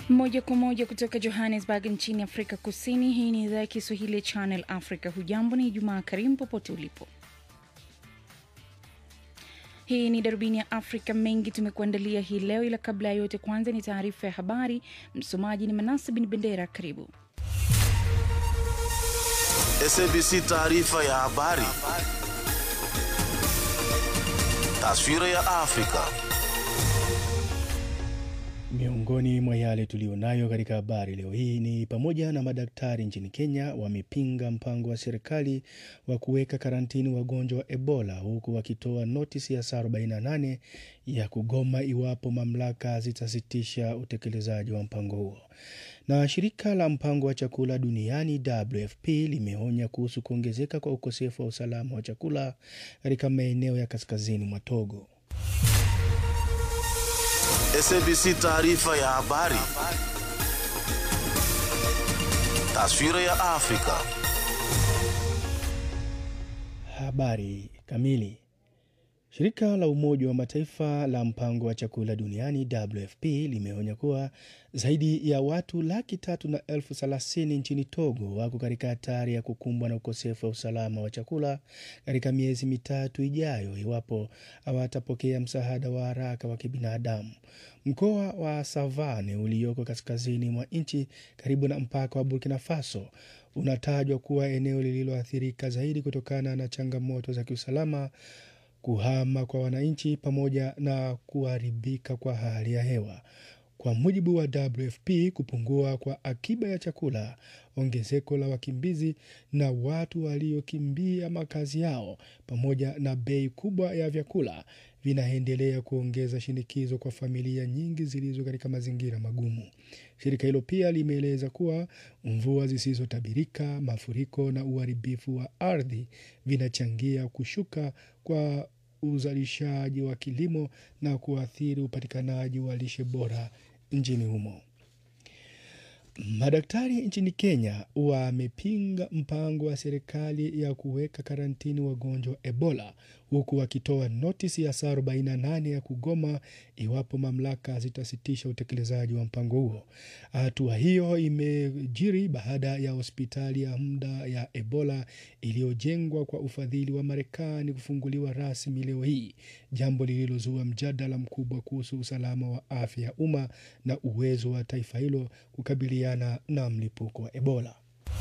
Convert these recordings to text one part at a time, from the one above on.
Moja kwa moja kutoka Johannesburg nchini Afrika Kusini. Hii ni idhaa ya Kiswahili ya Channel Africa. Hujambo, ni Ijumaa karimu popote ulipo. Hii ni darubini ya Afrika. Mengi tumekuandalia hii leo, ila kabla ya yote, kwanza ni taarifa ya habari. Msomaji ni Manase Bin Bendera. Karibu. SABC taarifa ya habari. Taswira ya Afrika. Miongoni mwa yale tuliyonayo katika habari leo hii ni pamoja na madaktari nchini Kenya wamepinga mpango wa serikali wa kuweka karantini wagonjwa wa Ebola huku wakitoa notisi ya saa 48 ya kugoma iwapo mamlaka zitasitisha utekelezaji wa mpango huo. Na shirika la mpango wa chakula duniani WFP limeonya kuhusu kuongezeka kwa ukosefu wa usalama wa chakula katika maeneo ya kaskazini mwa Togo. SABC taarifa ya habari. Taswira ya Afrika. Habari kamili. Shirika la Umoja wa Mataifa la mpango wa chakula duniani WFP limeonya kuwa zaidi ya watu laki tatu na elfu thelathini nchini Togo wako katika hatari ya kukumbwa na ukosefu wa usalama wa chakula katika miezi mitatu ijayo iwapo hawatapokea msaada wa haraka wa kibinadamu. Mkoa wa Savane ulioko kaskazini mwa nchi karibu na mpaka wa Burkina Faso unatajwa kuwa eneo lililoathirika zaidi kutokana na changamoto za kiusalama kuhama kwa wananchi pamoja na kuharibika kwa hali ya hewa. Kwa mujibu wa WFP, kupungua kwa akiba ya chakula, ongezeko la wakimbizi na watu waliokimbia makazi yao, pamoja na bei kubwa ya vyakula vinaendelea kuongeza shinikizo kwa familia nyingi zilizo katika mazingira magumu. Shirika hilo pia limeeleza kuwa mvua zisizotabirika, mafuriko na uharibifu wa ardhi vinachangia kushuka kwa uzalishaji wa kilimo na kuathiri upatikanaji wa lishe bora nchini humo. Madaktari nchini Kenya wamepinga mpango wa serikali ya kuweka karantini wagonjwa wa Ebola huku wakitoa notisi ya saa 48 ya kugoma iwapo mamlaka zitasitisha utekelezaji wa mpango huo. Hatua hiyo imejiri baada ya hospitali ya muda ya Ebola iliyojengwa kwa ufadhili wa Marekani kufunguliwa rasmi leo hii, jambo lililozua mjadala mkubwa kuhusu usalama wa afya ya umma na uwezo wa taifa hilo kukabiliana na mlipuko wa Ebola.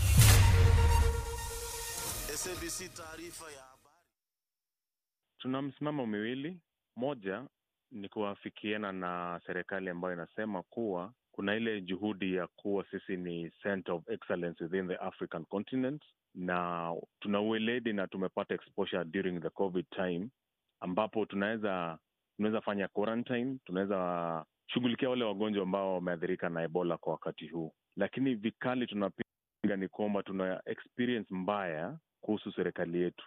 SABC taarifa ya habari. Tuna msimamo miwili. Moja ni kuafikiana na serikali ambayo inasema kuwa kuna ile juhudi ya kuwa sisi ni center of excellence within the African continent, na tuna ueledi na tumepata exposure during the covid time, ambapo tunaweza tunaweza fanya quarantine, tunaweza shughulikia wale wagonjwa ambao wameathirika na Ebola kwa wakati huu, lakini vikali tunapinga ni kwamba tuna experience mbaya kuhusu serikali yetu.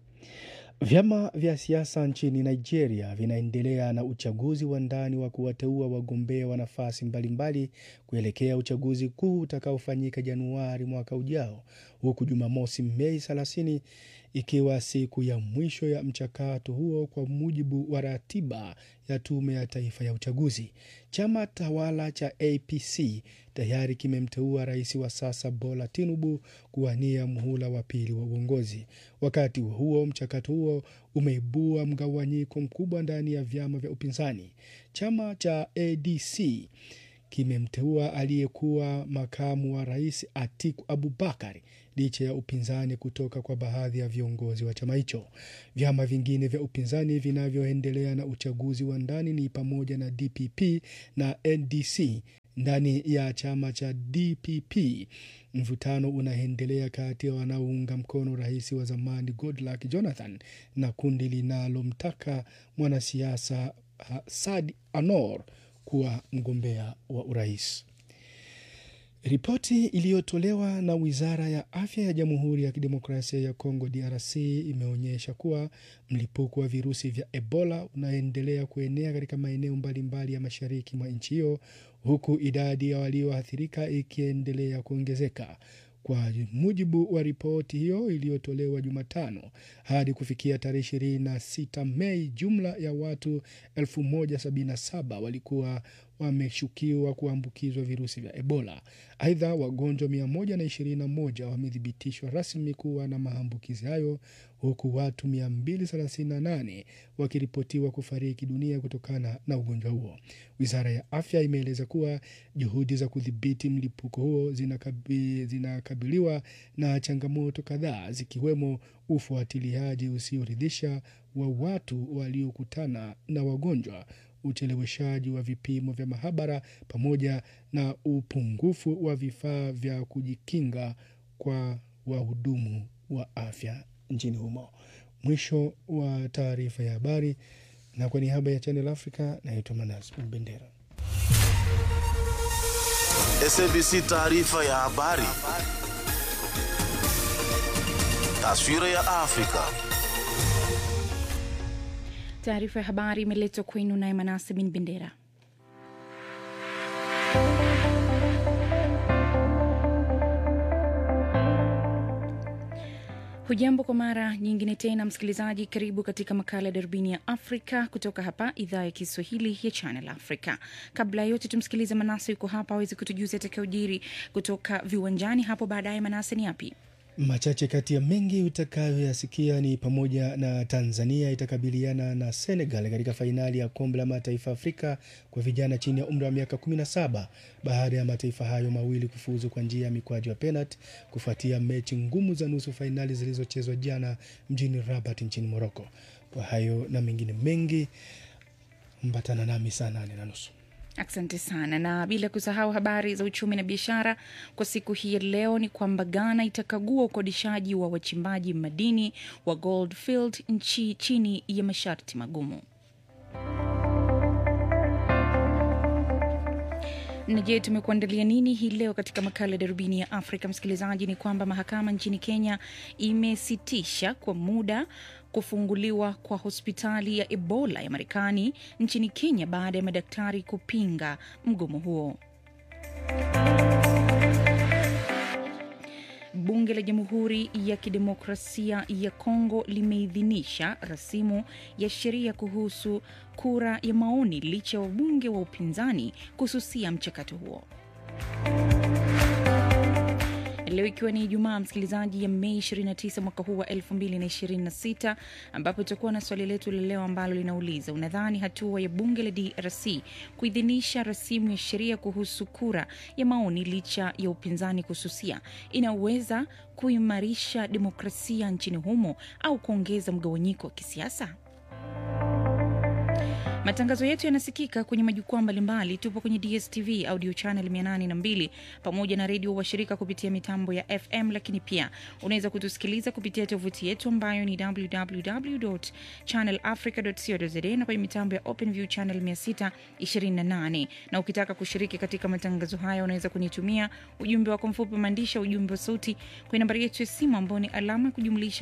Vyama vya siasa nchini Nigeria vinaendelea na uchaguzi wa ndani wa kuwateua wagombea wa nafasi mbalimbali kuelekea uchaguzi kuu utakaofanyika Januari mwaka ujao, huku Jumamosi Mei 30 ikiwa siku ya mwisho ya mchakato huo kwa mujibu wa ratiba ya Tume ya Taifa ya Uchaguzi. Chama tawala cha APC tayari kimemteua rais wa sasa Bola Tinubu kuwania muhula wa pili wa uongozi. Wakati huo huo, mchakato huo umeibua mgawanyiko mkubwa ndani ya vyama vya upinzani. Chama cha ADC kimemteua aliyekuwa makamu wa rais Atiku Abubakar licha ya upinzani kutoka kwa baadhi ya viongozi wa chama hicho. Vyama vingine vya upinzani vinavyoendelea na uchaguzi wa ndani ni pamoja na DPP na NDC. Ndani ya chama cha DPP mvutano unaendelea kati ya wanaounga mkono rais wa zamani Goodluck Jonathan na kundi linalomtaka mwanasiasa Saad Anor kuwa mgombea wa urais. Ripoti iliyotolewa na wizara ya afya ya Jamhuri ya Kidemokrasia ya Kongo DRC imeonyesha kuwa mlipuko wa virusi vya Ebola unaendelea kuenea katika maeneo mbalimbali ya mashariki mwa nchi hiyo huku idadi ya walioathirika ikiendelea kuongezeka. Kwa mujibu wa ripoti hiyo iliyotolewa Jumatano, hadi kufikia tarehe 26 Mei, jumla ya watu 1077 walikuwa wameshukiwa kuambukizwa virusi vya Ebola. Aidha, wagonjwa 121 wamethibitishwa rasmi kuwa na maambukizi hayo huku watu 238 wakiripotiwa kufariki dunia kutokana na ugonjwa huo. Wizara ya afya imeeleza kuwa juhudi za kudhibiti mlipuko huo zinakabi, zinakabiliwa na changamoto kadhaa zikiwemo ufuatiliaji usioridhisha wa watu waliokutana na wagonjwa, ucheleweshaji wa vipimo vya mahabara pamoja na upungufu wa vifaa vya kujikinga kwa wahudumu wa afya nchini humo. Mwisho wa taarifa ya habari, na kwa niaba ya Channel Africa naitwa Manas Bendera. SABC taarifa ya habari. Taswira ya Afrika. Taarifa ya habari imeletwa kwenu naye Manase bin Bendera. Hujambo kwa mara nyingine tena, msikilizaji. Karibu katika makala ya darubini ya Afrika kutoka hapa idhaa ya Kiswahili ya Channel Africa. Kabla ya yote, tumsikilize Manase, yuko hapa awezi kutujuza atakaojiri kutoka viwanjani hapo baadaye. Manase, ni yapi? Machache kati ya mengi utakayoyasikia ni pamoja na Tanzania itakabiliana na Senegal katika fainali ya kombe la mataifa Afrika kwa vijana chini ya umri wa miaka 17 baada ya mataifa hayo mawili kufuzu kwa njia ya mikwaju ya penalti kufuatia mechi ngumu za nusu fainali zilizochezwa jana mjini Rabat nchini Morocco. Kwa hayo na mengine mengi, mbatana nami saa nane na nusu. Asante sana, na bila kusahau habari za uchumi na biashara kwa siku hii ya leo ni kwamba Ghana itakagua ukodishaji wa wachimbaji madini wa Goldfield nchi chini ya masharti magumu. Na je, tumekuandalia nini hii leo katika makala ya darubini ya Afrika? Msikilizaji, ni kwamba mahakama nchini Kenya imesitisha kwa muda kufunguliwa kwa hospitali ya Ebola ya Marekani nchini Kenya baada ya madaktari kupinga mgomo huo. Bunge la Jamhuri ya Kidemokrasia ya Kongo limeidhinisha rasimu ya sheria kuhusu kura ya maoni licha ya wabunge wa upinzani kususia mchakato huo. Leo ikiwa ni Ijumaa, msikilizaji, ya Mei 29 mwaka huu wa 2026, ambapo tutakuwa na swali letu la leo ambalo linauliza unadhani hatua ya bunge la DRC kuidhinisha rasimu ya sheria kuhusu kura ya maoni licha ya upinzani kususia inaweza kuimarisha demokrasia nchini humo au kuongeza mgawanyiko wa kisiasa? Matangazo yetu yanasikika kwenye majukwaa mbalimbali. Tupo kwenye DSTV audio channel 802 pamoja na redio washirika kupitia mitambo ya FM, lakini pia unaweza kutusikiliza kupitia tovuti yetu ambayo ni www.channelafrica.co.za na kwenye mitambo ya OpenView channel 628. Na ukitaka kushiriki katika matangazo haya, unaweza kunitumia ujumbe wako mfupi maandishi, ujumbe wa sauti kwenye nambari yetu ya simu ambao ni alama ya kujumlisha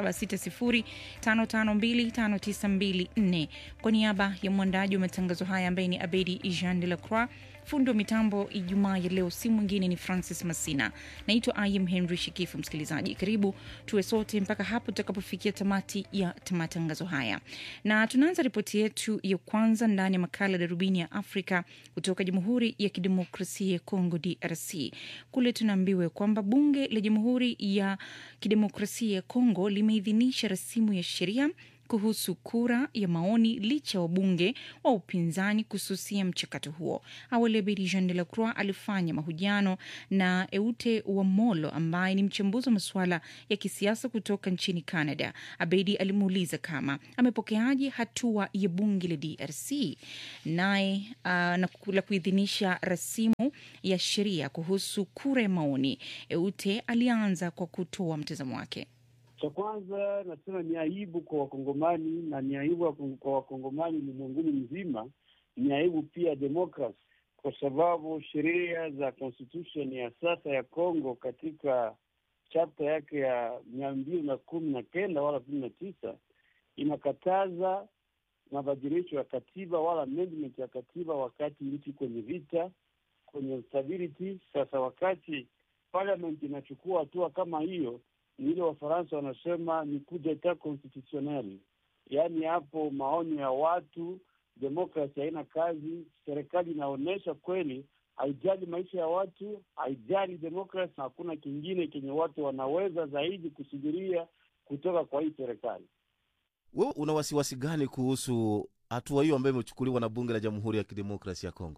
2760552594 kwa niaba ya mwandaji wa matangazo haya ambaye ni Abedi Jean de la Croix. Fundi wa mitambo Ijumaa ya leo si mwingine ni Francis Masina. Naitwa Im Henry Shikifu. Msikilizaji, karibu tuwe sote mpaka hapo tutakapofikia tamati ya matangazo haya, na tunaanza ripoti yetu ya kwanza ndani ya makala darubini ya Afrika kutoka Jamhuri ya Kidemokrasia ya Kongo, DRC. Kule tunaambiwa kwamba bunge la Jamhuri ya Kidemokrasia ya Kongo limeidhinisha rasimu ya sheria kuhusu kura ya maoni licha wabunge wa upinzani kususia mchakato huo. Awali Abedi Jean de la Croix alifanya mahojiano na Eute Wamolo ambaye ni mchambuzi wa masuala ya kisiasa kutoka nchini Canada. Abedi alimuuliza kama amepokeaje hatua ya bunge la DRC naye uh, na la kuidhinisha rasimu ya sheria kuhusu kura ya maoni. Eute alianza kwa kutoa mtazamo wake. Cha kwanza nasema ni aibu kwa Wakongomani na ni aibu kwa Wakongomani ulimwenguni mzima, ni aibu pia demokrasi, kwa sababu sheria za constitution ya sasa ya Congo katika chapta yake ya mia mbili na kumi na kenda wala kumi na tisa inakataza mabadilisho ya katiba wala amendment ya katiba wakati nchi kwenye vita, kwenye stability. Sasa wakati parliament inachukua hatua kama hiyo ni ile Wafaransa wanasema ni coup d'etat constitutionnel, yaani hapo maoni ya watu demokrasi haina kazi. Serikali inaonyesha kweli haijali maisha ya watu, haijali demokrasi, na hakuna kingine kenye watu wanaweza zaidi kusubiria kutoka kwa hii serikali. Wewe una wasiwasi gani kuhusu hatua hiyo ambayo imechukuliwa na bunge la Jamhuri ya Kidemokrasia ya Kongo?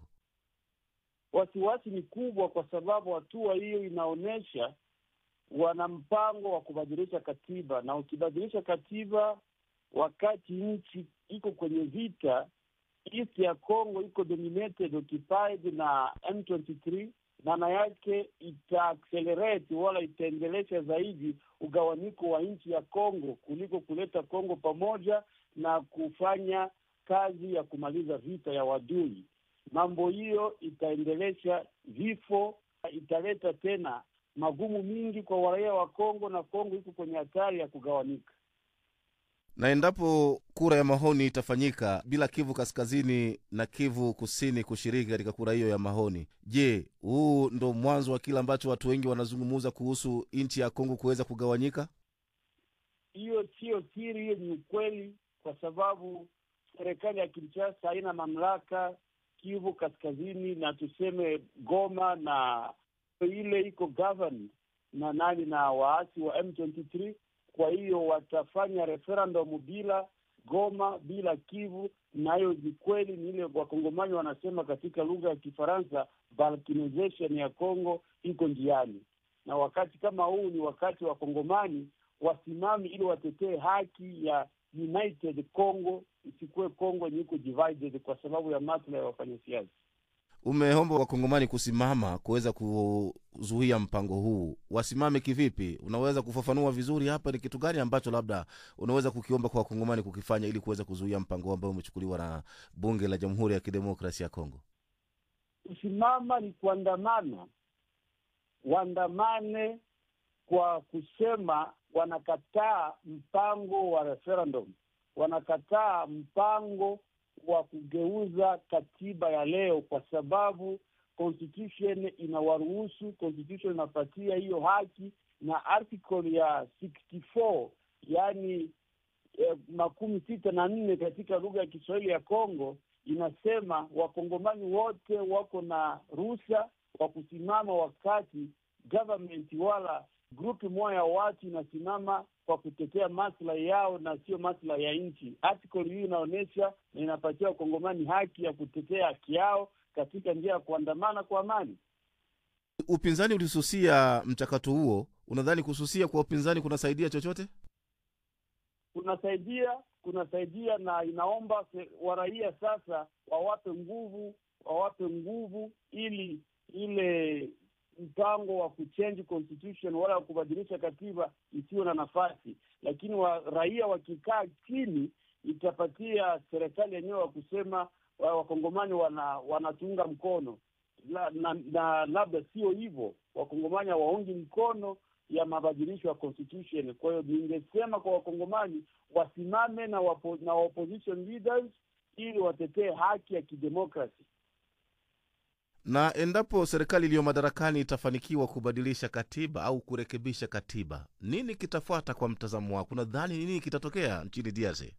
Wasiwasi ni kubwa, kwa sababu hatua hiyo inaonyesha wana mpango wa kubadilisha katiba, na ukibadilisha katiba wakati nchi iko kwenye vita, east ya Congo iko dominated occupied na M23, maana yake ita accelerate wala itaendelesha zaidi ugawanyiko wa nchi ya Congo kuliko kuleta Congo pamoja na kufanya kazi ya kumaliza vita ya wadui. Mambo hiyo itaendelesha vifo, italeta tena magumu mingi kwa raia wa Kongo, na Kongo iko kwenye hatari ya kugawanyika. Na endapo kura ya maoni itafanyika bila Kivu Kaskazini na Kivu Kusini kushiriki katika kura hiyo ya maoni, je, huu ndo mwanzo wa kile ambacho watu wengi wanazungumuza kuhusu nchi ya Kongo kuweza kugawanyika? Hiyo siyo siri, hiyo ni ukweli, kwa sababu serikali ya Kinshasa haina mamlaka Kivu Kaskazini na tuseme Goma na ile iko govern na nani na waasi wa M23. Kwa hiyo watafanya referendum bila Goma, bila Kivu, na hiyo ni kweli, ni ile wakongomani wanasema katika lugha ya Kifaransa, balkanization ya Congo iko njiani, na wakati kama huu ni wakati wa wakongomani wasimami ili watetee haki ya united Congo, isikuwe Congo yenye iko divided kwa sababu ya maslahi ya wafanyasiasa. Umeomba wakongomani kusimama kuweza kuzuia mpango huu, wasimame kivipi? Unaweza kufafanua vizuri hapa, ni kitu gani ambacho labda unaweza kukiomba kwa wakongomani kukifanya ili kuweza kuzuia mpango huu ambao umechukuliwa na bunge la Jamhuri ya Kidemokrasia ya Kongo? Kusimama ni kuandamana, waandamane kwa kusema wanakataa mpango wa referendum, wanakataa mpango wa kugeuza katiba ya leo, kwa sababu constitution inawaruhusu, constitution inapatia hiyo haki, na article ya 64 yaani eh, makumi sita na nne katika lugha ya Kiswahili ya Kongo inasema wakongomani wote wako na ruhusa wa kusimama wakati government wala grupu moja ya watu inasimama kwa kutetea maslahi yao na sio maslahi ya nchi. Article hii inaonyesha na inapatia wakongomani haki ya kutetea haki yao katika njia ya kuandamana kwa amani. Upinzani ulisusia mchakato huo, unadhani kususia kwa upinzani kunasaidia chochote? Kunasaidia, kunasaidia na inaomba se- waraia sasa wawape nguvu, wawape nguvu ili ile mpango wa kuchange constitution wala wa kubadilisha katiba isiyo na nafasi, lakini wa, raia wakikaa chini itapatia serikali yenyewe wa kusema wa- wakongomani wana wanatunga mkono la, na, na labda sio hivyo, wakongomani hawaungi mkono ya mabadilisho ya constitution. Kwa hiyo ningesema kwa wakongomani wasimame na, wapo, na opposition leaders ili watetee haki ya kidemokrasi. Na endapo serikali iliyo madarakani itafanikiwa kubadilisha katiba au kurekebisha katiba, nini kitafuata kwa mtazamo wako? Unadhani nini kitatokea nchini DRC?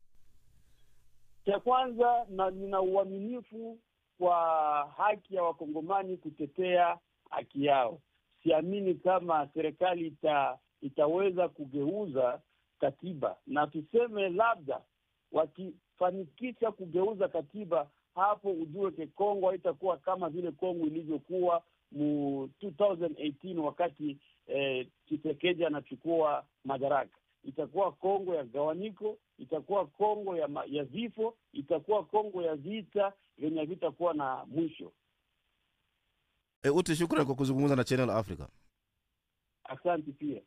Cha kwanza na nina uaminifu kwa haki ya wakongomani kutetea haki yao. Siamini kama serikali ita, itaweza kugeuza katiba, na tuseme labda wakifanikisha kugeuza katiba, hapo ujue ke Kongo haitakuwa kama vile Kongo ilivyokuwa mu 2018 wakati eh, Tshisekedi anachukua madaraka itakuwa Kongo ya gawanyiko, itakuwa Kongo ya, ma, ya vifo, itakuwa Kongo ya vita vyenye vitakuwa na mwisho. E, Uti, shukrani kwa kuzungumza na Channel Africa. Asante pia.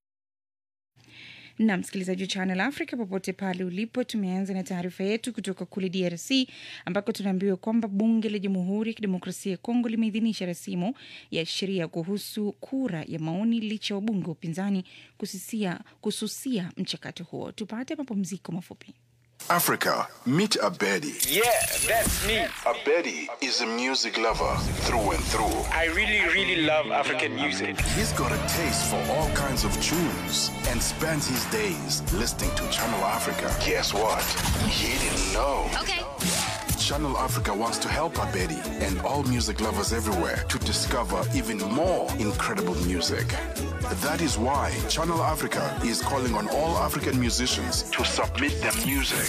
na msikilizaji wa Channel Africa popote pale ulipo, tumeanza na taarifa yetu kutoka kule DRC ambako tunaambiwa kwamba bunge la Jamhuri ya Kidemokrasia ya Kongo limeidhinisha rasimu ya sheria kuhusu kura ya maoni licha ya wabunge wa upinzani kusisia, kususia mchakato huo. Tupate mapumziko mafupi. Africa, meet Abedi. Yeah, that's me. Abedi is a music lover through and through. I really, really love African music. He's got a taste for all kinds of tunes and spends his days listening to Channel Africa. Guess what? He didn't know. Okay. Channel Africa wants to help Abedi and all music lovers everywhere to discover even more incredible music. That is why Channel Africa is calling on all African musicians to submit their music.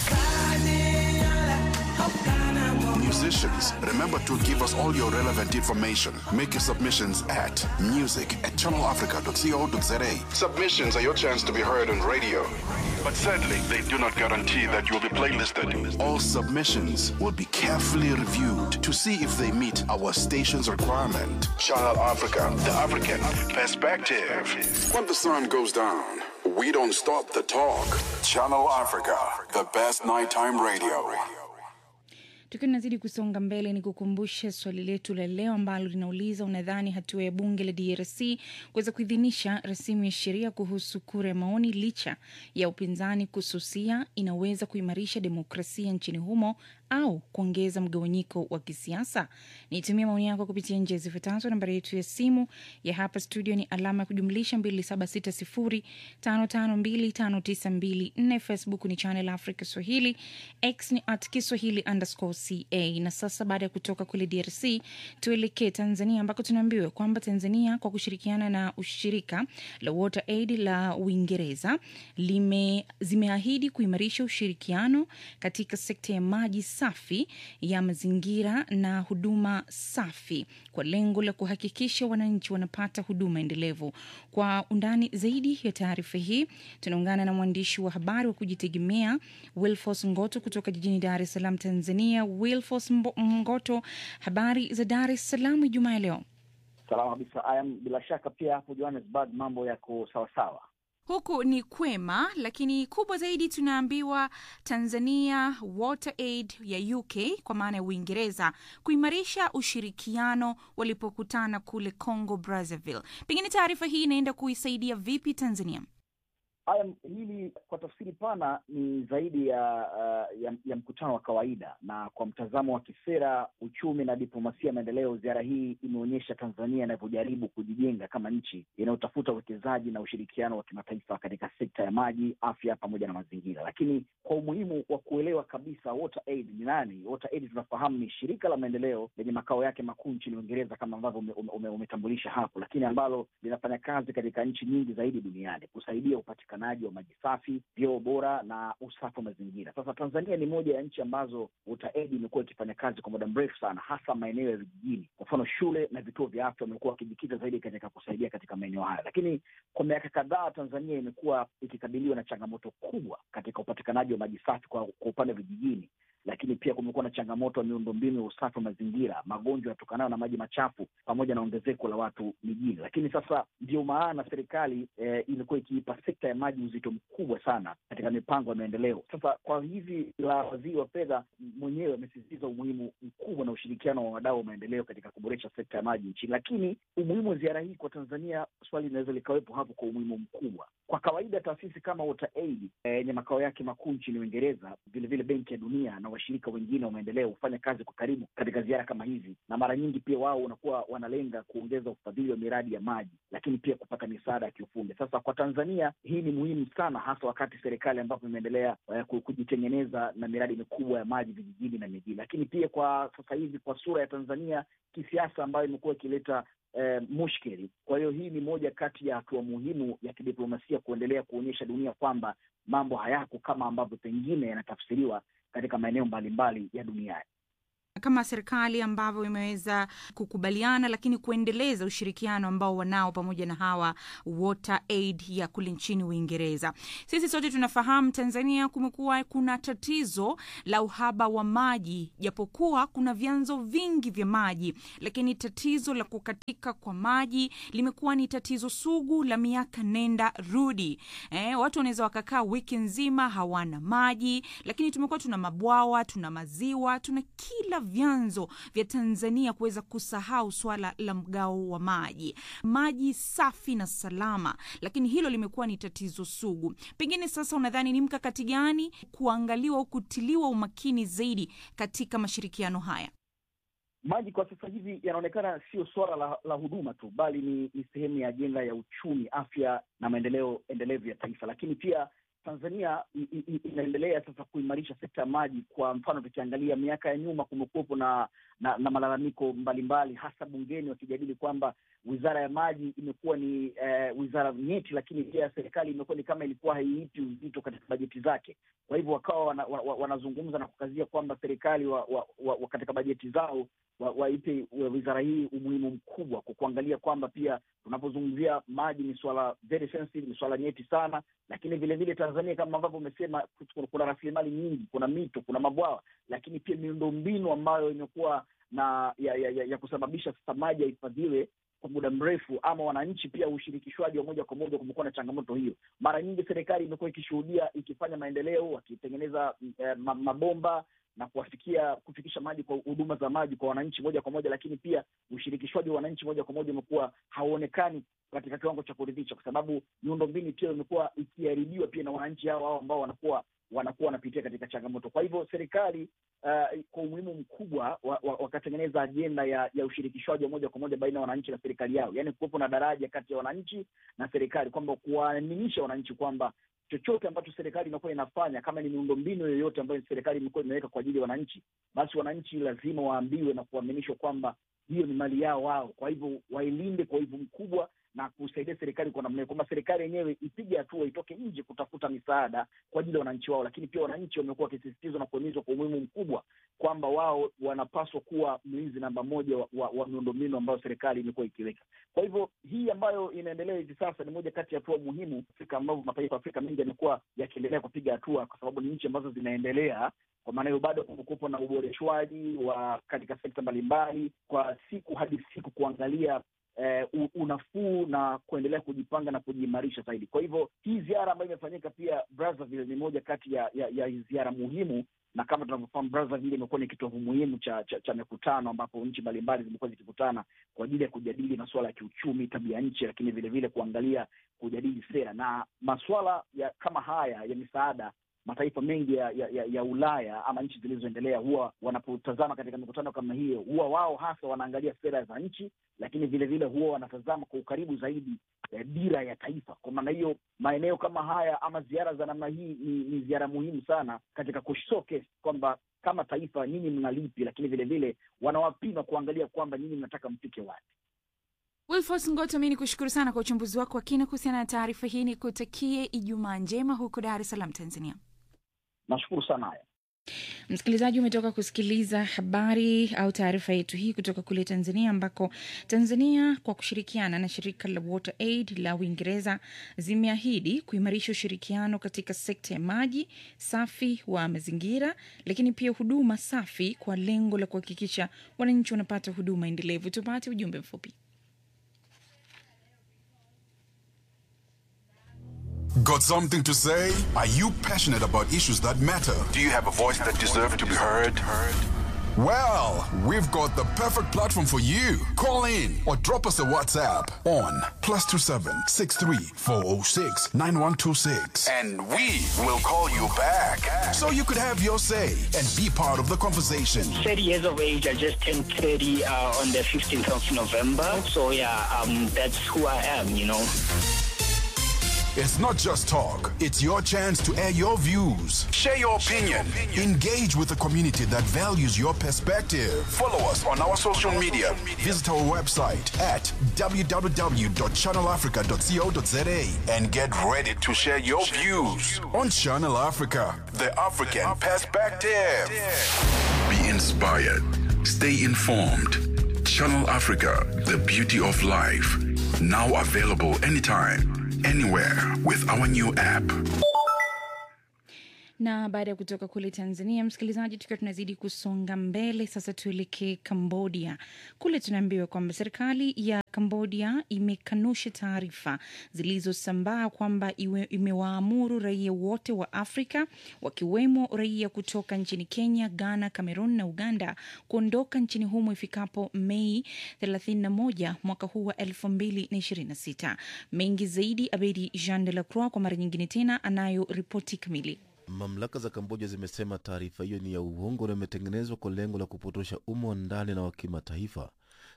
Musicians, remember to give us all your relevant information. Make your submissions at music at channelafrica.co.za. Submissions are your chance to be heard on radio. But sadly, they do not guarantee that you will be playlisted. All submissions will be carefully reviewed to see if they meet our station's requirement. Channel Africa, the African perspective. When the sun goes down, we don't stop the talk. Channel Africa, the best nighttime radio. Tukiwa tunazidi kusonga mbele, ni kukumbushe swali letu la leo ambalo linauliza unadhani hatua ya bunge la DRC kuweza kuidhinisha rasimu ya sheria kuhusu kura ya maoni licha ya upinzani kususia inaweza kuimarisha demokrasia nchini humo au kuongeza mgawanyiko wa kisiasa? Nitumia maoni yako kupitia njia zifuatazo. Nambari yetu ya simu ya hapa studio ni alama ya kujumlisha 276055259254. Facebook ni Channel Africa Swahili, X ni at Kiswahili underscore ca. Na sasa baada ya kutoka kule DRC tuelekee Tanzania, ambako tunaambiwa kwamba Tanzania kwa kushirikiana na ushirika la Water Aid la Uingereza lime, zimeahidi kuimarisha ushirikiano katika sekta ya maji safi ya mazingira na huduma safi kwa lengo la kuhakikisha wananchi wanapata huduma endelevu. Kwa undani zaidi ya taarifa hii tunaungana na mwandishi wa habari wa kujitegemea Wilfos Ngoto kutoka jijini Dar es Salaam, Tanzania. Wilfos Ngoto, habari za Dar es Salaam Ijumaa ya leo? Salama kabisa. Ayam, bila shaka pia hapo Johannesburg mambo yako sawasawa. Huku ni kwema, lakini kubwa zaidi tunaambiwa Tanzania Water Aid ya UK kwa maana ya Uingereza kuimarisha ushirikiano walipokutana kule Congo Brazzaville. Pengine taarifa hii inaenda kuisaidia vipi Tanzania? Haya, hili kwa tafsiri pana ni zaidi ya, uh, ya ya mkutano wa kawaida, na kwa mtazamo wa kisera, uchumi na diplomasia ya maendeleo, ziara hii imeonyesha Tanzania inavyojaribu kujijenga kama nchi inayotafuta uwekezaji na ushirikiano wa kimataifa katika sekta ya maji, afya pamoja na mazingira. Lakini kwa umuhimu wa kuelewa kabisa Water Aid ni nani, Water Aid tunafahamu ni shirika la maendeleo lenye makao yake makuu nchini Uingereza kama ambavyo umetambulisha ume, ume hapo, lakini ambalo linafanya kazi katika nchi nyingi zaidi duniani kusaidia upatikanaji wa maji safi, vyoo bora na usafi wa mazingira. Sasa Tanzania ni moja ya nchi ambazo Water Aid imekuwa ikifanya kazi kwa muda mrefu sana, hasa maeneo ya vijijini. Kwa mfano, shule na vituo vya afya wamekuwa wakijikita zaidi katika kusaidia katika maeneo haya, lakini kwa miaka kadhaa Tanzania imekuwa ikikabiliwa na changamoto kubwa katika upatikanaji wa maji safi kwa, kwa upande wa vijijini lakini pia kumekuwa na changamoto ya miundombinu ya usafi wa mazingira, magonjwa yatokanayo na maji machafu, pamoja na ongezeko la watu mijini. Lakini sasa ndio maana serikali eh, imekuwa ikiipa sekta ya maji uzito mkubwa sana katika mipango ya maendeleo. Sasa kwa hivi la waziri wa fedha mwenyewe amesisitiza umuhimu mkubwa na ushirikiano wa wadau wa maendeleo katika kuboresha sekta ya maji nchini. Lakini umuhimu wa ziara hii kwa Tanzania, swali linaweza likawepo hapo kwa umuhimu mkubwa. Kwa kawaida taasisi kama Water Aid yenye eh, makao yake makuu nchini Uingereza, vilevile Benki ya Dunia na washirika wengine wa maendeleo hufanya kazi kwa karibu katika ziara kama hizi, na mara nyingi pia wao wanakuwa wanalenga kuongeza ufadhili wa miradi ya maji, lakini pia kupata misaada ya kiufundi. Sasa kwa Tanzania hii ni muhimu sana, hasa wakati serikali ambapo imeendelea uh, kujitengeneza na miradi mikubwa ya maji vijijini na mijini, lakini pia kwa sasa hivi kwa sura ya Tanzania kisiasa ambayo imekuwa ikileta Eh, mushkeli. Kwa hiyo hii ni moja kati ya hatua muhimu ya kidiplomasia kuendelea kuonyesha dunia kwamba mambo hayako kama ambavyo pengine yanatafsiriwa katika maeneo mbalimbali ya duniani kama serikali ambavyo imeweza kukubaliana lakini kuendeleza ushirikiano ambao wanao pamoja na hawa Water Aid ya kule nchini Uingereza. Sisi sote tunafahamu Tanzania kumekuwa kuna tatizo la uhaba wa maji, japokuwa kuna vyanzo vingi vya maji, lakini tatizo la kukatika kwa maji limekuwa ni tatizo sugu la miaka nenda rudi. Eh, watu wanaweza wakakaa wiki nzima hawana maji, lakini tumekuwa tuna mabwawa, tuna maziwa, tuna kila vyanzo vya Tanzania kuweza kusahau swala la mgao wa maji, maji safi na salama, lakini hilo limekuwa ni tatizo sugu. Pengine sasa, unadhani ni mkakati gani kuangaliwa au kutiliwa umakini zaidi katika mashirikiano haya? Maji kwa sasa hivi yanaonekana sio suala la, la huduma tu, bali ni, ni sehemu ya ajenda ya uchumi, afya na maendeleo endelevu ya taifa, lakini pia Tanzania i- i- i- inaendelea sasa kuimarisha sekta ya maji. Kwa mfano, tukiangalia miaka ya nyuma kumekuwepo na, na na malalamiko mbalimbali, hasa bungeni wakijadili kwamba wizara ya maji imekuwa ni eh, wizara nyeti, lakini pia serikali imekuwa ni kama ilikuwa haiipi uzito katika bajeti zake. Kwa hivyo wakawa wana, wa, wa, wanazungumza na kukazia kwamba serikali wa, wa, wa, wa katika bajeti zao wa- waipe wa wizara hii umuhimu mkubwa kwa kuangalia kwamba pia tunapozungumzia maji ni swala very sensitive, ni swala nyeti sana, lakini vile vile Tanzania kama ambavyo umesema, kuna- kuna rasilimali nyingi, kuna mito, kuna mabwawa, lakini pia miundombinu ambayo imekuwa na ya, ya, ya, ya kusababisha sasa maji yahifadhiwe kwa muda mrefu, ama wananchi pia ushirikishwaji wa moja kwa moja, kumekuwa na changamoto hiyo. Mara nyingi serikali imekuwa ikishuhudia ikifanya maendeleo, wakitengeneza eh, ma- mabomba na kuwafikia kufikisha maji kwa huduma za maji kwa wananchi moja kwa moja, lakini pia ushirikishwaji wa wananchi moja kwa moja umekuwa hauonekani katika kiwango cha kuridhisha, kwa sababu miundombinu pia imekuwa ikiharibiwa pia na wananchi hao hao ambao wanakuwa wanakuwa wanapitia katika changamoto. Kwa hivyo serikali uh, kwa umuhimu mkubwa wa- wa- wakatengeneza ajenda ya, ya ushirikishwaji wa moja kwa moja baina ya wananchi na serikali yao, yaani kuwepo na daraja kati ya wananchi na serikali, kwamba kuwaaminisha wananchi kwamba chochote ambacho serikali imekuwa inafanya, kama ni miundombinu yoyote ambayo serikali imekuwa imeweka kwa ajili ya wananchi, basi wananchi lazima waambiwe na kuaminishwa kwamba hiyo ni mali yao wao, kwa hivyo wailinde kwa hivyo mkubwa na kusaidia serikali kwa namna hiyo, kwamba serikali yenyewe ipige hatua, itoke nje kutafuta misaada kwa ajili ya wananchi wao. Lakini pia wananchi wamekuwa wakisisitizwa na kuhimizwa kwa umuhimu mkubwa kwamba wao wanapaswa kuwa mlinzi namba moja wa, wa, wa miundombinu ambayo serikali imekuwa ikiweka. Kwa hivyo hii ambayo inaendelea hivi sasa ni moja kati ya hatua muhimu Afrika, ambavyo mataifa ya Afrika mengi yamekuwa yakiendelea kupiga hatua, kwa sababu ni nchi ambazo zinaendelea kwa maana hiyo bado kumekuwepo na uboreshwaji wa katika sekta mbalimbali kwa siku hadi siku kuangalia eh, u- unafuu na kuendelea kujipanga na kujiimarisha zaidi. Kwa hivyo hii ziara ambayo imefanyika pia Brazzaville ni moja kati ya, ya, ya ziara muhimu, na kama tunavyofahamu Brazzaville imekuwa ni kitovu muhimu cha, cha, cha mikutano ambapo nchi mbalimbali zimekuwa zikikutana kwa ajili ya kujadili masuala ya kiuchumi, tabia nchi, lakini vile vile kuangalia kujadili sera na masuala ya kama haya ya misaada mataifa mengi ya, ya, ya, ya Ulaya ama nchi zilizoendelea huwa wanapotazama katika mikutano kama hiyo, huwa wao hasa wanaangalia sera za nchi, lakini vile vile huwa wanatazama kwa ukaribu zaidi eh, dira ya taifa. Kwa maana hiyo maeneo kama haya ama ziara za namna hii ni, ni ziara muhimu sana katika kushowcase kwamba kama taifa nyinyi mnalipi, lakini vile vile wanawapima kuangalia kwamba nyinyi mnataka mfike wapi. Wilfos Ngoto, mi ni kushukuru sana kwa uchambuzi wako wa kina kuhusiana na taarifa hii. Ni kutakie Ijumaa njema huko Dar es Salaam, Tanzania. Nashukuru sana haya. Msikilizaji, umetoka kusikiliza habari au taarifa yetu hii kutoka kule Tanzania, ambako Tanzania kwa kushirikiana na shirika la Water Aid la Uingereza zimeahidi kuimarisha ushirikiano katika sekta ya maji safi wa mazingira, lakini pia huduma safi kwa lengo la kuhakikisha wananchi wanapata huduma endelevu. Tupate ujumbe mfupi. Got something to say? Are you passionate about issues that matter? Do you have a voice that deserves to be heard? Well, we've got the perfect platform for you. Call in or drop us a WhatsApp on plus two seven six three four zero six nine one two six, And we will call you back. so you could have your say and be part of the conversation. 30 years of age. I just turned 30 uh, on the 15th of November. So yeah, um, that's who I am, you know. It's not just talk; it's your chance to air your views. Share your opinion. Engage with the community that values your perspective. Follow us on our social media. Visit our website at www.channelafrica.co.za And get ready to share your views. on Channel Africa. The African Perspective. Be inspired. Stay informed. Channel Africa, the beauty of life. Now available anytime, anywhere with our new app. na baada ya kutoka kule Tanzania, msikilizaji, tukiwa tunazidi kusonga mbele, sasa tuelekee Cambodia. Kule tunaambiwa kwamba serikali ya Cambodia imekanusha taarifa zilizosambaa kwamba iwe- imewaamuru raia wote wa Afrika wakiwemo raia kutoka nchini Kenya, Ghana, Cameroon na Uganda kuondoka nchini humo ifikapo Mei 31 mwaka huu wa 2026. Mengi zaidi, Abedi Jean de la Croix kwa mara nyingine tena anayo ripoti kamili. Mamlaka za Kamboja zimesema taarifa hiyo ni ya uongo na imetengenezwa kwa lengo la kupotosha umma wa ndani na wa kimataifa.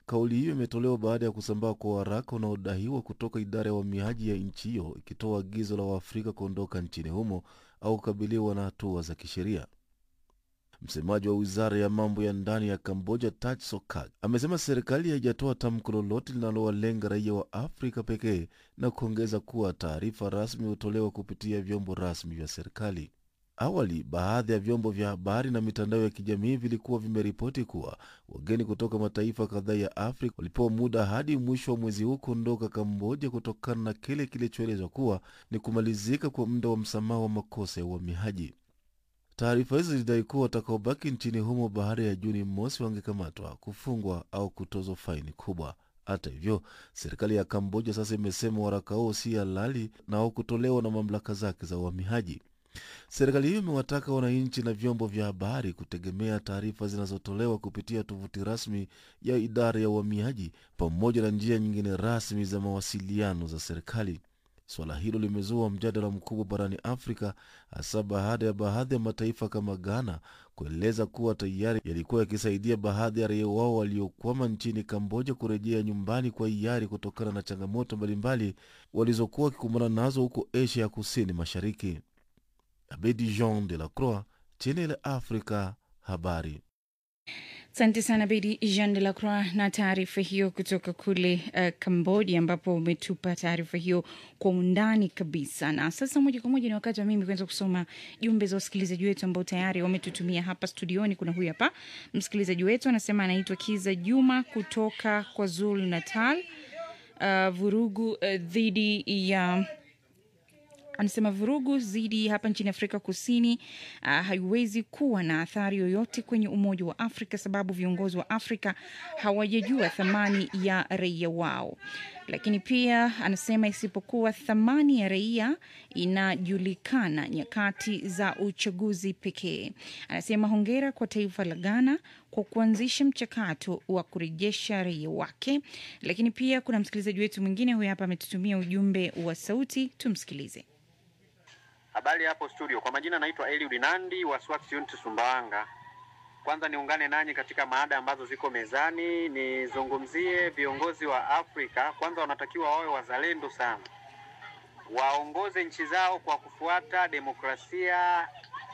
Kauli hiyo imetolewa baada ya kusambaa kwa waraka unaodaiwa kutoka idara ya uhamiaji ya nchi hiyo ikitoa agizo la Waafrika kuondoka nchini humo au kukabiliwa na hatua za kisheria. Msemaji wa wizara ya mambo ya ndani ya Kamboja, Taj Sokak, amesema serikali haijatoa tamko lolote linalowalenga raia wa Afrika pekee na kuongeza kuwa taarifa rasmi hutolewa kupitia vyombo rasmi vya serikali. Awali, baadhi ya vyombo vya habari na mitandao ya kijamii vilikuwa vimeripoti kuwa wageni kutoka mataifa kadhaa ya Afrika walipewa muda hadi mwisho wa mwezi huu kuondoka Kamboja kutokana na kile kilichoelezwa kuwa ni kumalizika kwa muda wa msamaha wa makosa ya uhamiaji. Taarifa hizo zilidai kuwa watakaobaki nchini humo baada ya Juni mosi wangekamatwa, kufungwa au kutozwa faini kubwa. Hata hivyo, serikali ya Kamboja sasa imesema waraka huo si halali na haukutolewa na mamlaka zake za uhamiaji. Serikali hiyo imewataka wananchi na vyombo vya habari kutegemea taarifa zinazotolewa kupitia tovuti rasmi ya idara ya uhamiaji pamoja na njia nyingine rasmi za mawasiliano za serikali. Suala hilo limezua mjadala mkubwa barani Afrika, hasa baada ya baadhi ya mataifa kama Ghana kueleza kuwa tayari yalikuwa yakisaidia baadhi ya raia wao waliokwama nchini Kamboja kurejea nyumbani kwa hiari kutokana na changamoto mbalimbali walizokuwa wakikumbana nazo huko Asia ya kusini mashariki. Abedi Jean de la Croix, Channel Africa, habari. Asante sana Bedi Jean de la Croix na taarifa hiyo kutoka kule uh, Cambodia, ambapo umetupa taarifa hiyo kwa undani kabisa. Na sasa moja kwa moja ni wakati wa mimi kuanza kusoma jumbe za wasikilizaji wetu ambao tayari wametutumia hapa studioni. Kuna huyu hapa msikilizaji wetu anasema anaitwa Kiza Juma kutoka kwa Zulu Natal. Uh, vurugu uh, dhidi ya anasema vurugu zidi hapa nchini Afrika Kusini uh, haiwezi kuwa na athari yoyote kwenye Umoja wa Afrika sababu viongozi wa Afrika hawajajua thamani ya raia wao. Lakini pia anasema isipokuwa thamani ya raia inajulikana nyakati za uchaguzi pekee. Anasema hongera kwa taifa la Ghana kwa kuanzisha mchakato wa kurejesha raia wake. Lakini pia kuna msikilizaji wetu mwingine huyu hapa ametutumia ujumbe wa sauti, tumsikilize. Habari hapo studio, kwa majina naitwa Eliud Nandi wa Swax Unity Sumbawanga. Kwanza niungane nanyi katika maada ambazo ziko mezani, nizungumzie viongozi wa Afrika. Kwanza wanatakiwa wawe wazalendo sana, waongoze nchi zao kwa kufuata demokrasia,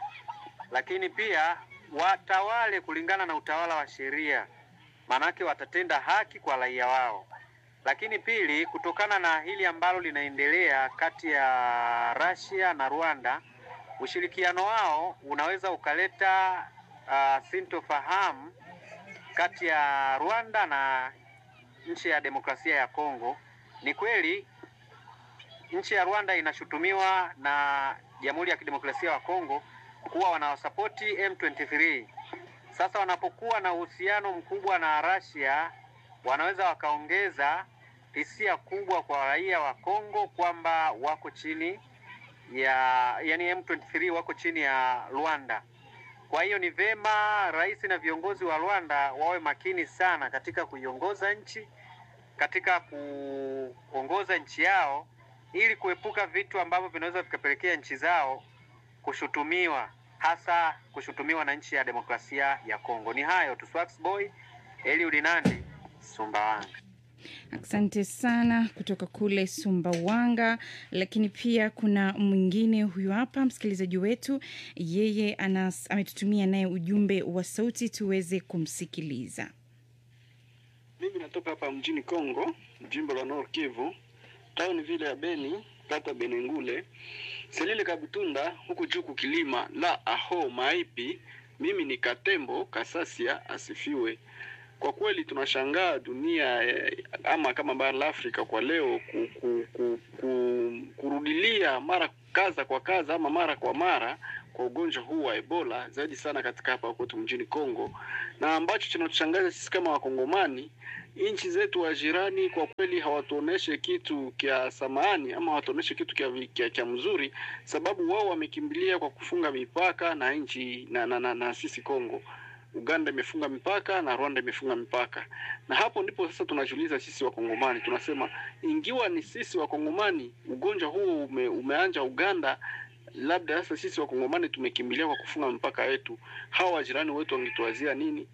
lakini pia watawale kulingana na utawala wa sheria, maanake watatenda haki kwa raia wao. Lakini pili, kutokana na hili ambalo linaendelea kati ya Russia na Rwanda, ushirikiano wao unaweza ukaleta uh, sintofahamu kati ya Rwanda na nchi ya demokrasia ya Kongo. Ni kweli nchi ya Rwanda inashutumiwa na Jamhuri ya Kidemokrasia ya Kongo kuwa wanawasapoti M23. Sasa wanapokuwa na uhusiano mkubwa na Russia, wanaweza wakaongeza hisia kubwa kwa raia wa Kongo kwamba wako chini ya yani M23 wako chini ya Rwanda. Kwa hiyo ni vema rais na viongozi wa Rwanda wawe makini sana katika kuiongoza nchi, katika kuongoza nchi yao ili kuepuka vitu ambavyo vinaweza vikapelekea nchi zao kushutumiwa, hasa kushutumiwa na nchi ya demokrasia ya Kongo. Ni hayo tu. Swax Boy Eliud Nandi, Sumbawanga. Asante sana kutoka kule Sumbawanga. Lakini pia kuna mwingine huyu hapa msikilizaji wetu, yeye anas, ametutumia naye ujumbe wa sauti tuweze kumsikiliza. Mimi natoka hapa mjini Kongo, jimbo la Nord Kivu, tauni vile ya Beni, kata Benengule, Selile Kabutunda, huku juu kukilima la aho maipi. Mimi ni Katembo Kasasia, asifiwe. Kwa kweli tunashangaa dunia eh, ama kama bara la Afrika kwa leo ku, ku, ku, ku, kurudilia mara kaza kwa kaza ama mara kwa mara kwa ugonjwa huu wa Ebola zaidi sana katika hapa kwetu mjini Kongo, na ambacho kinatushangaza sisi kama Wakongomani, nchi zetu wa jirani kwa kweli hawatuoneshe kitu kya samani ama hawatuoneshe kitu kya, kya, kya mzuri, sababu wao wamekimbilia kwa kufunga mipaka na nchi na, na, na, na sisi Kongo. Uganda imefunga mipaka na Rwanda imefunga mipaka, na hapo ndipo sasa tunajiuliza sisi Wakongomani, tunasema ingiwa ni sisi Wakongomani ugonjwa huu ume, umeanja Uganda, labda sasa sisi Wakongomani tumekimbilia kwa kufunga mipaka yetu, hawa wajirani wetu wangetuazia nini?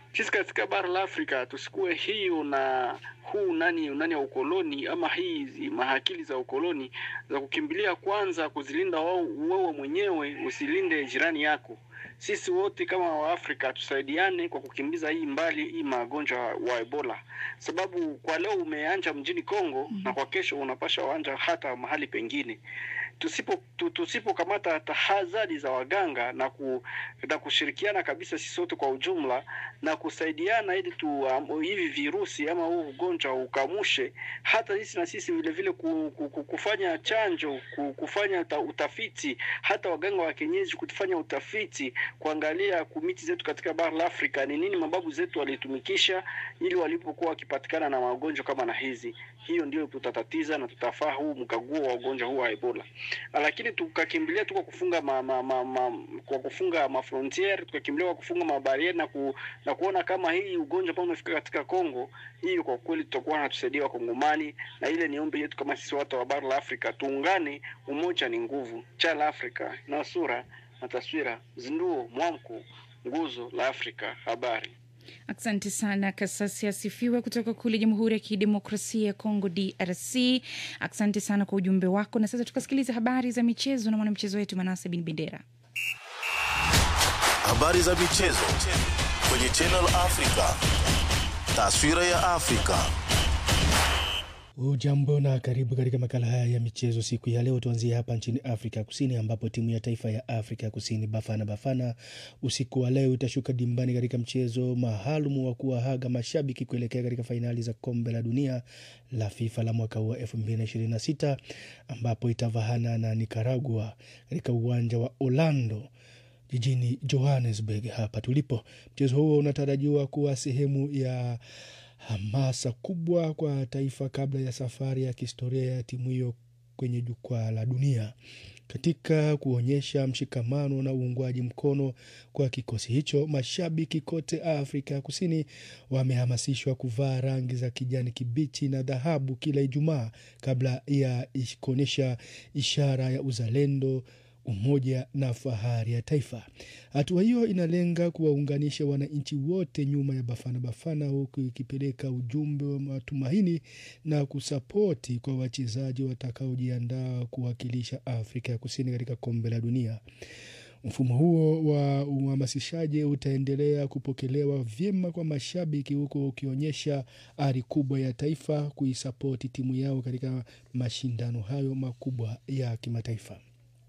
sisi katika bara la Afrika tusikuwe hiyo na huu nani nani ya ukoloni ama hizi mahakili za ukoloni za kukimbilia kwanza kuzilinda wao wewe mwenyewe, usilinde jirani yako. Sisi wote kama Waafrika tusaidiane kwa kukimbiza hii mbali hii magonjwa wa Ebola, sababu kwa leo umeanja mjini Kongo na kwa kesho unapasha uanja hata mahali pengine. Tusipo tu- tusipokamata tahadhari za waganga na, ku, na kushirikiana kabisa sisi wote kwa ujumla na kusaidiana ili tu um, hivi virusi ama huu ugonjwa ukamushe, hata sisi na sisi vile vile ku, ku, ku, kufanya chanjo ku, kufanya uta, utafiti, hata waganga wa kienyeji kufanya utafiti, kuangalia kumiti zetu katika bara la Afrika ni nini mababu zetu walitumikisha ili walipokuwa wakipatikana na magonjwa kama na hizi. Hiyo ndio tutatatiza na tutafaa huu mkaguo wa ugonjwa huu wa Ebola, lakini tukakimbilia tu kwa kufunga ma, ma, ma, ma, kwa kufunga mafrontiere tukakimbilia kwa kufunga mabarieri na, ku, na kuona kama hii ugonjwa ambao umefika katika Kongo, hiyo kwa kweli tutakuwa natusaidia Wakongomani, na ile ni ombi yetu kama sisi watu wa bara la Afrika, tuungane. Umoja ni nguvu. Cha la Afrika na sura na taswira, zinduo, mwamko, nguzo la Afrika. Habari. Asante sana Kasasi asifiwe kutoka kule Jamhuri ya Kidemokrasia ya Kongo, DRC. Asante sana kwa ujumbe wako, na sasa tukasikiliza habari za michezo na mwanamchezo wetu Manase Bin Bendera. Habari za michezo kwenye Channel Africa. Taswira ya Afrika. Ujambo na karibu katika makala haya ya michezo siku ya leo. Tuanzie hapa nchini Afrika Kusini, ambapo timu ya taifa ya Afrika Kusini Bafana Bafana usiku wa leo itashuka dimbani katika mchezo maalum wa kuwahaga mashabiki kuelekea katika fainali za kombe la dunia la FIFA la mwaka huu wa 2026 ambapo itavahana na Nicaragua katika uwanja wa Orlando jijini Johannesburg hapa tulipo. Mchezo huo unatarajiwa kuwa sehemu ya hamasa kubwa kwa taifa kabla ya safari ya kihistoria ya timu hiyo kwenye jukwaa la dunia. Katika kuonyesha mshikamano na uungwaji mkono kwa kikosi hicho, mashabiki kote Afrika ya Kusini wamehamasishwa kuvaa rangi za kijani kibichi na dhahabu kila Ijumaa kabla ya kuonyesha ishara ya uzalendo umoja na fahari ya taifa. Hatua hiyo inalenga kuwaunganisha wananchi wote nyuma ya Bafana Bafana, huku ikipeleka ujumbe wa matumaini na kusapoti kwa wachezaji watakaojiandaa kuwakilisha Afrika ya Kusini katika kombe la dunia. Mfumo huo wa uhamasishaji utaendelea kupokelewa vyema kwa mashabiki, huku ukionyesha ari kubwa ya taifa kuisapoti timu yao katika mashindano hayo makubwa ya kimataifa.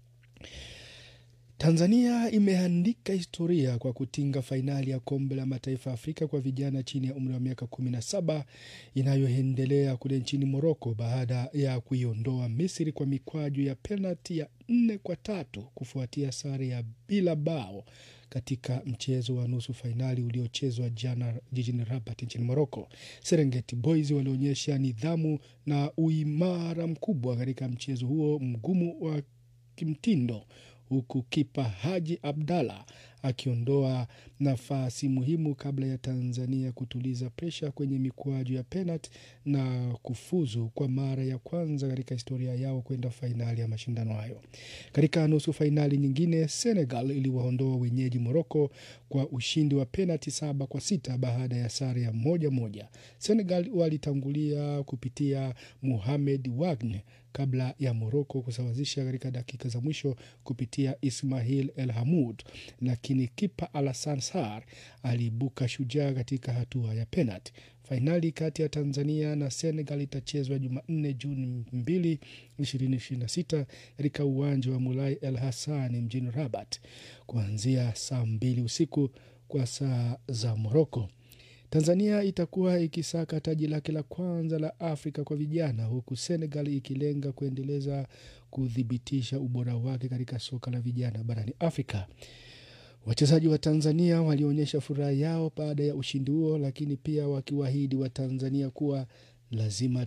Tanzania imeandika historia kwa kutinga fainali ya kombe la mataifa ya Afrika kwa vijana chini ya umri wa miaka 17 inayoendelea kule nchini Moroko baada ya kuiondoa Misri kwa mikwaju ya penalti ya nne kwa tatu kufuatia sare ya bila bao katika mchezo wa nusu fainali uliochezwa jana jijini Rabat nchini Moroko. Serengeti Boys walionyesha nidhamu na uimara mkubwa katika mchezo huo mgumu wa kimtindo huku kipa Haji Abdalla akiondoa nafasi muhimu kabla ya Tanzania kutuliza presha kwenye mikwaju ya penalti na kufuzu kwa mara ya kwanza katika historia yao kwenda fainali ya mashindano hayo. Katika nusu fainali nyingine, Senegal iliwaondoa wenyeji Moroko kwa ushindi wa penalti saba kwa sita baada ya sare ya moja moja. Senegal walitangulia kupitia Mohamed Wagne kabla ya Moroko kusawazisha katika dakika za mwisho kupitia Ismail El Hamud, lakini kipa Alassane Sarr aliibuka shujaa katika hatua ya penalti. Fainali kati ya Tanzania na Senegal itachezwa Jumanne Juni 2, 2026 katika uwanja wa Mulai El Hassan mjini Rabat kuanzia saa mbili usiku kwa saa za Moroko. Tanzania itakuwa ikisaka taji lake la kwanza la Afrika kwa vijana huku Senegal ikilenga kuendeleza kuthibitisha ubora wake katika soka la vijana barani Afrika. Wachezaji wa Tanzania walionyesha furaha yao baada ya ushindi huo, lakini pia wakiwaahidi wa Tanzania kuwa lazima